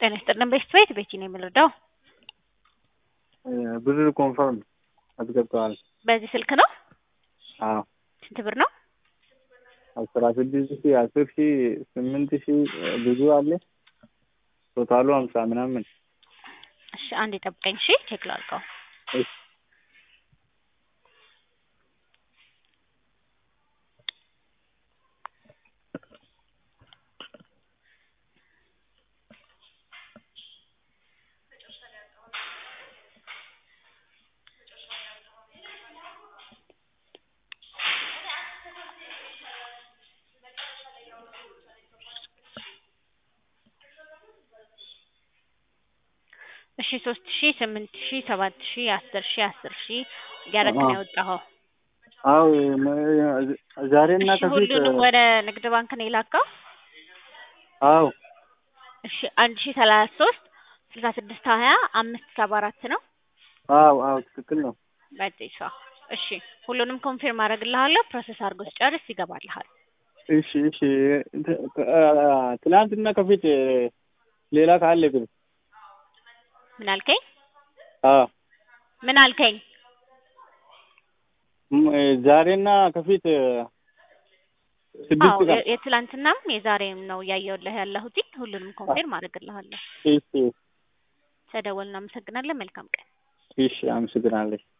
ጤና ይስጥልን ቤስት ቤት ቤቲ ነው የምንረዳው። ብር ኮንፈርም አስገብተዋል። በዚህ ስልክ ነው። አዎ ስንት ብር ነው? አስራ ስድስት ሺ አስር ሺ ስምንት ሺ ብዙ አለ። ቶታሉ ሀምሳ ምናምን። እሺ አንድ የጠብቀኝ። እሺ ቼክ ላድርገው። እሺ እሺ ሶስት ሺ ስምንት ሺ ሰባት ሺ አስር ሺ አስር ሺ እያደረክ ነው የወጣኸው። አዎ ዛሬና እሺ ከፊት ሁሉንም ወደ ንግድ ባንክ ነው የላከው? አዎ እሺ አንድ ሺ ሰላሳ ሶስት ስልሳ ስድስት ሀያ አምስት ሰባ አራት ነው አዎ አዎ ትክክል ነው። በጤሳ እሺ ሁሉንም ኮንፊርም አደርግልሃለሁ። ፕሮሰስ አድርጎ ስጨርስ ይገባልሃል። እሺ እሺ ት- ት- ትናንትና ከፊት ሌላ ካለ ግን ምን አልከኝ? አዎ ምን አልከኝ? ም- ዛሬና ከፊት አዎ ስድስት ቀን የ- የትላንትናም የዛሬም ነው እያየሁልህ ያለሁት። ሁሉንም ኮንፊርም አደርግልሃለሁ። እሺ ተደወል። እናመሰግናለን። መልካም ቀን። እሺ አመሰግናለሁ።